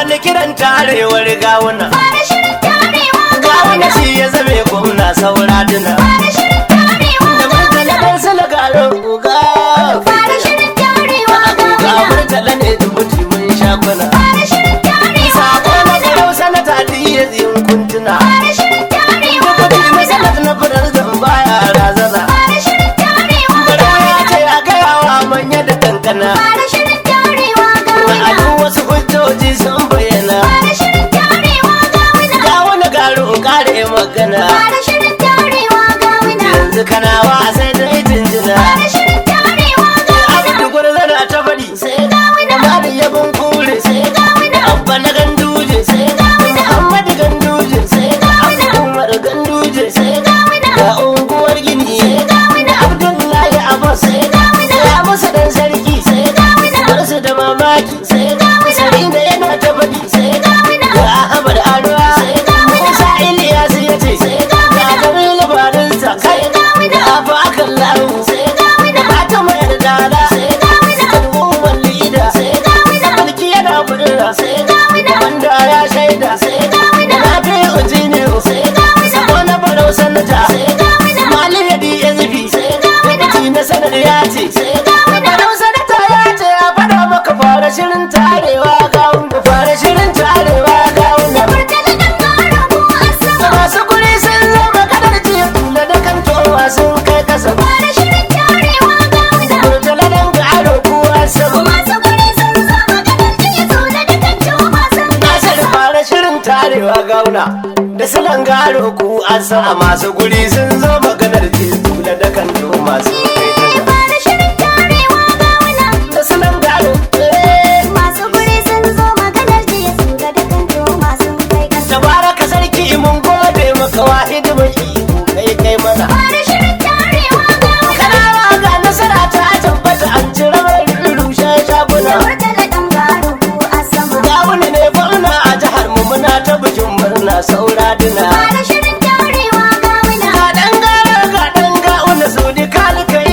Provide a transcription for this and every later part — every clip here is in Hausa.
wani kiran tarewar gawuna Fara shirin tarewa gawuna shi ya zame gwamna saura duna Fara shirin tarewa da murtala dan sala garin uga Fara shirin tarewa ga gawuna murtala ne dubuti mun shakuna Fara shirin tarewa sako na garau sanata diya zin kuntuna Fara shirin tarewa kudi masalat na fadar zan baya razana Fara shirin tarewa garau ya ce a gayawa manya da kankana Fara shirin tarewa a gawuna duk wasu hujjoji sun bayyana Fara shirin tarewa gawuna gawuna garu kare magana Fara shirin tarewa gawuna yanzu kana wa sai dai jinjina Fara shirin tarewa gawuna abin da gwarzana ta faɗi sai Gawuna Amadu ya bin kure sai Gawuna Abba na ganduje sai Muhammadu ganduje sai Umar ganduje sai Gawuna ga unguwar gini sai Abdullahi Abbas sai ya musu dan sarki sai Barsu da mamaki sai Sari da yana ta faɗi sai ga Ahmad Arwa sai Musa Ilyas ya ce sai ga Jamilu Barinsa sai ga Abu Akan Lahu sai ga Fatima Yardala sai kalmuwan lida sai mulki yana budura sai wanda ya shaida sai na fi uji ne sai sako na barau sanata sai mali ya di ya zubi sai mutu na sanar ya ce sai barau sanata ya ce ya fada maka fara shirin tarewa gawun da fara shirin tarewa gawun da Murtala dan karo ko asama masu kuri sun zama kadar jiya da da kan towa sun kai kasa Fara shirin tarewa gawuna murtala dan garo kuwa sama Masu guri sun zama kadar jiya so da dukan juma sun Nasir fara shirin tarewa gauna da salon garo ku an sa masu guri sun zo maganar jizu da dakan masu kai ta Fara shirin tarewa gawuna da salon garo eh. Masu guri sun zo maganar jiya su da dukan juma sun kai kasa tabaraka sarki mun gode maka wahid mai iko kai kai mana Fara shirin tarewa gawuna kanawa ga nasara ta tabbata an cire mai rushe shaguna Murtala dan karo ko asama gawuna ne gwamna a jihar mu muna ta bikin murna saura dina Fara shirin tarewa gawuna ga dan gara ga dan gauna su di kalkai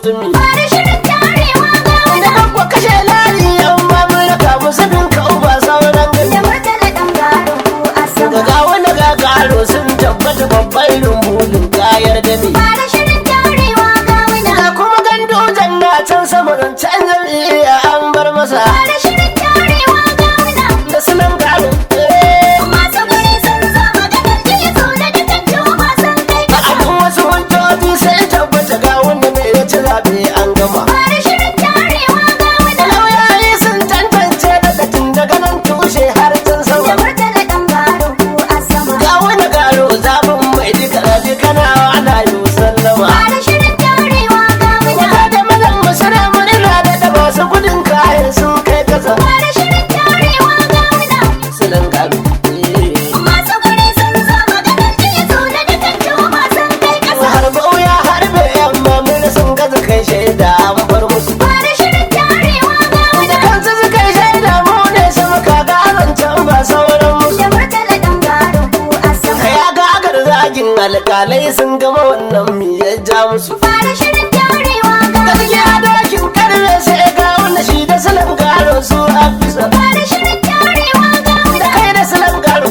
mutumi Fara shirin tarewa ga wani da kan kwa kashe layi yan ba mun raka musu bin ka uba sauran da gani murtala ɗan gado ko a ga sama. ga wani ga garo sun tabbata babban rumbulin kayar da ne Fara shirin tarewa ga wani ga kuma gando janna can sama can jami'a an bar masa Fara shirin tarewa ga wani da sunan garo eh. Masu guri sun zo maganar jiya so da dukan juma sun kai a kasa. abin wasu hujjoji sai tabbata ga wanda ne ya ci zaɓe an gama Fara shirin tarewa ga wani lauyayi sun tantance daga tun daga nan tushe har can da sama murtala ɗan gado ko a sama. ga wani garo zaɓin mai duka rabi kana ana yi sallama Fara shirin tarewa ga wani wata da mazan masana murna da da masu gudun kayan sun kai kasa Fara shirin tarewa ga wani silin garo eh. Masu guri sun zo maganar jiya so da dukan juma sun kai kasa. har bauya har bai yamma mun sun gaza kai shaida an bar musu Fara shirin tarewa ga wani da kansu suka yi shaida mu ne sama kaga zancen ba sauran musu da murtala ɗan gado ko a sama. ya ga agar zagin alkalai sun gama wannan mi ya ja musu Fara shirin tarewa ga wani gaskiya dokin karfe sai ga wanda shi da salam garo su a bisa Fara shirin tarewa ga wani da kai da salam garo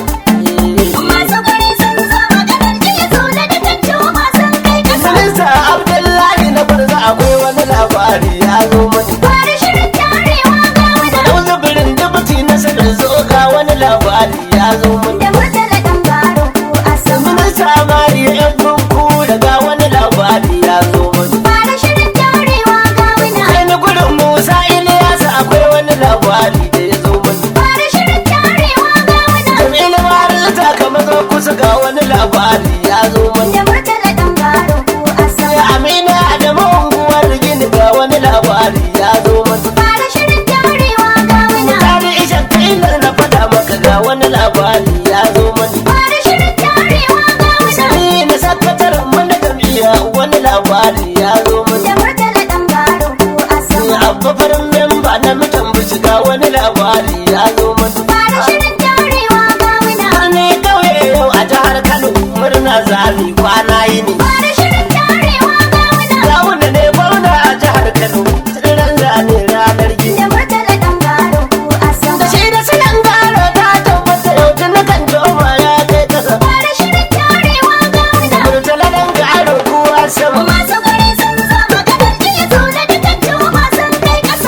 Masu guri sun zo maganar jiya so da dukan juma sun kai kasa. minista abdullahi na barza akwai wani labari ya zo mani Fara shirin tarewa ga wani Yau zubirin dubuti na sanar zo ga wani labari ya zo mani da murtala ɗan gado ko a sama. minista mariya yan gunku daga wani labari ya zo mani Fara shirin tarewa ga wani kai ni gudun musa iliyasa akwai wani labari da ya zo mani Fara shirin tarewa ga wani Jamilu Marisa kamar zo kusa ga wani labari ya zo mani da murtala ɗan gado ko a sama. Ya Amina da unguwar gini ga wani labari ya zo mani Fara shirin tarewa ga wani Mutane isha kailar na faɗa maka ga wani labari ya zo mani Fara shirin tarewa ga wani Ni na sakataren mana jami'a wani labari ya zo mani da murtala ɗan gado ko a sama. Abba farin memba na mutan bici ga wani labari ya zo mani Fara shirin tarewa ga wani Birni kauye yau a jihar Kano murna zami kwana yi ne Fara shirin tarewa ga wani Gawuna ne gwamna a jihar Kano tsiran zane ranar gini da murtala ɗan gado ko a sama. Da shi da silan gano ta tabbata yau tun kan joma ya kai kasa Fara shirin tarewa ga wani Murtala dan gano kuwa sama Masu guri sun zo maganar jiya so da dukan juma sun kai kasa.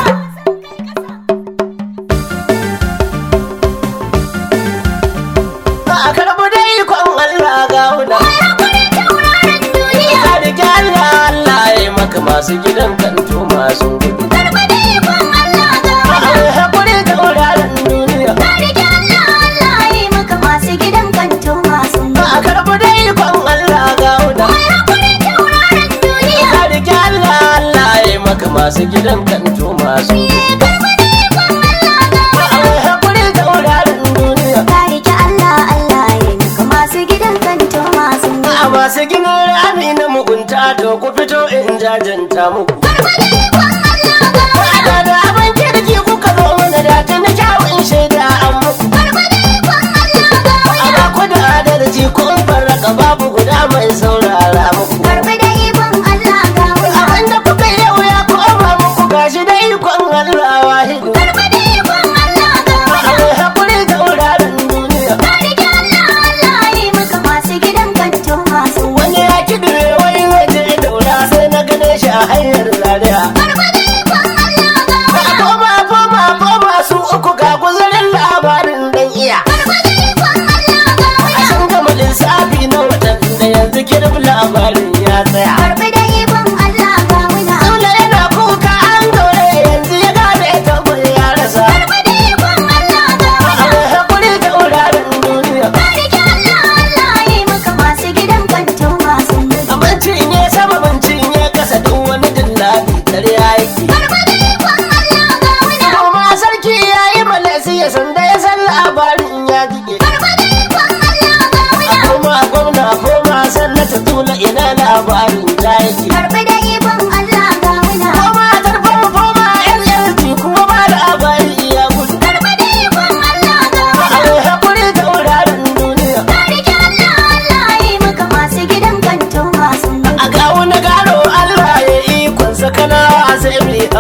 a karɓi dai kwan Allah gawuna Mai hakuri tauraron duniya. Ka da gyara Allah ya yi maka masu gidan kanto masu gudu Karɓi da ikon Allah ga A wani. haƙuri da wuraren duniya Ka rike Allah Allah ya yi maka masu gidan kanto masu a karɓi dai kwan Allah gawuna Mai hakuri tauraron duniya. Ka da gyara Allah ya yi maka masu gidan kanto masu gudu Karɓi da ikon Allah ga wani. A haƙuri da wuraren duniya Ka rike Allah Allah ya yi maka masu gidan kanto masu A masu ginin rami na mugunta to ku fito in jajanta muku Karɓi da ikon Allah ga wani. Da da abin kirki kuka zo mana da ta na kyawun shaida an muku Karɓi da ikon Allah ga wani. A ba ku da adalci kun farraka babu guda mai saurara muku Karɓi da ikon Allah ga wani. Abinda kuka yau ya koma muku gashi da ikon Allah wahidu Karɓi da ikon Allah ga wani. A haƙuri da wuraren duniya Ka rike Allah Allah ya yi maka masu gidan kanto masu Wani ya kidire wani waje daura sai na gane shi a hanyar lariya Karɓi da ikon Allah ga wani. Koma koma koma su uku ga guzarin labarin dan iya Karɓi da ikon Allah ga A wani. sun gama lissafi na watan da yanzu kirb labarin ya tsaya Karɓi da ikon Allah ga wani. Sule yana kuka an gaure yanzu ya gane tabbas ya rasa Karɓi da ikon Allah ga wani. A haƙuri da wuraren duniya Ka rike Allah Allah ya yi maka masu gidan kanto masu Abincin ya sama abincin ya kasa duk wani dillali dare ya yake Karɓi da ikon Allah ga wani. Kuma sarki ya yi malasi ya sanda ya san labarin ya jike Karɓi da ikon Allah ga wani. Kuma gwamna koma sannata tula ina labarin ya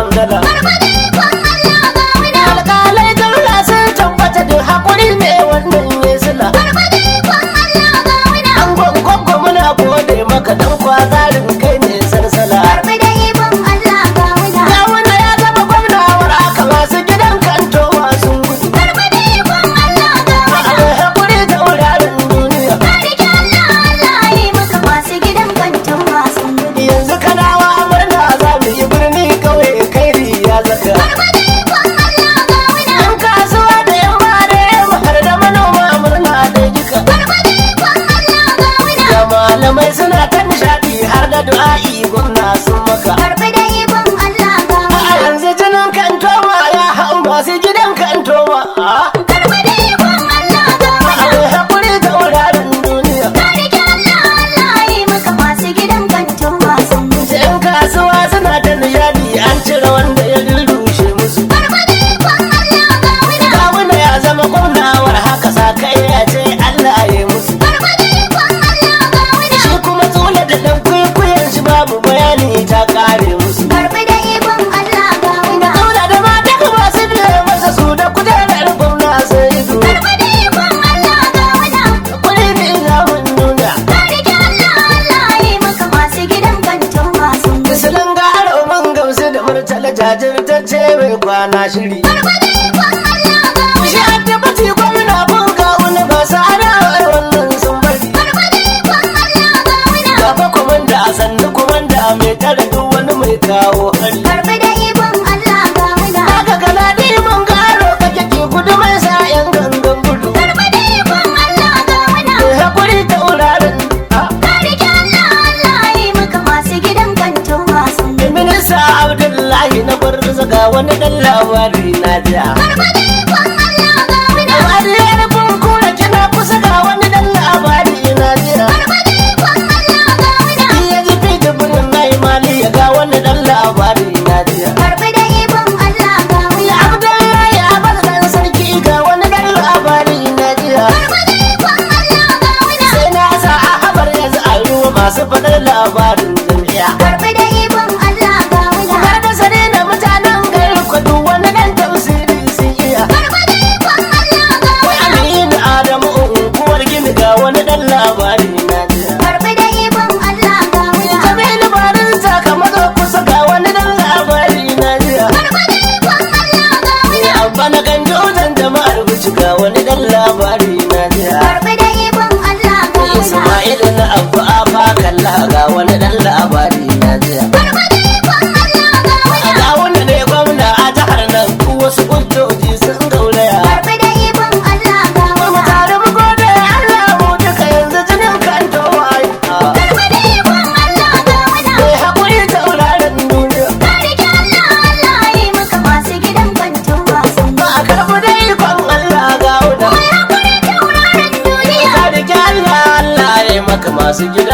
hamdala Barbade ikon Allah ga muna. alƙalai daula sun tabbata da haƙuri ne wannan ya sila Barbade ikon Allah ga muna. an gwangwangwa muna gode maka dan kwazarin kai ne sarsala Barbade ikon Allah ga muna. ya wanda ya zama gwamnawar aka masu gidan kanto masu gudu Barbade ikon Allah ga muna. abin haƙuri da wuraren duniya Ka rike Allah Allah yi maka masu gidan kantin wasan gudu. yanzu kanawa murna za mu yi birni kauye kairi ya zaka Barbade ikon Allah ga muna. yan kasuwa da yan mare har da manoma murna da jika Barbade ikon Allah ga muna. da malamai suna ta nishaɗi har da du'a'i gwamna sun maka Barbade ikon Allah ga a muna. yanzu jinin kantoma ya hau masu gidan kantoma a Barbade ikon Allah ga muna. abin haƙuri da wuraren duniya Ka rike Allah Allah yi maka masu gidan kantin wasan gudu. yan kasuwa suna ta nishaɗi an cire wanda ya rurrushe musu Barbade ikon Allah ga muna. kawuna ya zama gwamnawar haka sa kai ya ce Allah ya yi musu Barbade ikon Allah ga muna. shi kuma tsula da ɗan kwaikwayon shi babu bayani ta ƙare musu Barbade ikon Allah ga muna. Daula da mata masu biye masa su da kujerar gwamna sai ido Barbade ikon Allah ga muna. kuri ne zamun nuna Ka rike Allah Allah yi maka masu gidan kantin wasan gudu. Misalin garo mun gamsu da murtala jajirtacce mai kwana shiri Barbade ikon Allah ga muna. Shi a tabbati gwamna kun kawo na ba su adawar wannan sun bari Barbade ikon Allah ga muna. Gaba kwamanda a sannu kwamanda mai tare duk wani mai kawo hari Barbade ikon Allah ga muna. Haka galadi mun garo kake ki kudu mai sa yan gangan gudu Barbade ikon Allah ga muna. Mai haƙuri da wuraren ah. Ka rike Allah Allah yi maka masu gidan kantin wasan gudu. Minista Abdullahi na bar ga wani dan labari na ja. Barbade ikon Allah ga muna. Wariyar kura kina kusa ga wani dan labari na ja. Barbade ikon Allah ga muna. Ya ji fi dubunin mai mali ya ga wani dan labari na ja. Barbade ikon Allah ga muna. Abdullahi Abbas dan sarki ga wani dan labari na ja. Barbade ikon Allah ga muna. Sai na sa a habar yanzu a yi wa masu faɗar labarin jami'a. Barbade ikon Allah ga muna. Har da sane da mutanen gari kwadu wani dan tafsiri sun iya. Barbade ikon Allah ga Wai muna. Aminu Adamu unguwar gini ga wani dan labari na jiya. Barbade ikon Allah ga muna. Jamilu barin sakamakon kusa ga wani dan labari na jiya. Barbade ikon Allah ga muna. Abba na kan jojan jama'ar bici ga wani dan labari na jiya. Barbade ikon Allah ga muna. Ismail na abu afa kalla ga wani dan labari na jiya. Barbade ikon Allah ga muna. Ga wanda ne gwamna a jihar nan ku wasu hujjoji sun gauraya. Barbade ikon Allah ga Mu muna. tare mu gode Allah mu duka yanzu jinin kan towaye. Barbade ikon Allah ga muna. Mai haƙuri tauraron duniya. Ka rike Allah Allah yi maka masu gidan kantin wasan Ba a karɓi da ikon Allah ga wuta. Mai hakuri tauraron duniya. Ka rike Allah Allah ya yi maka masu gida.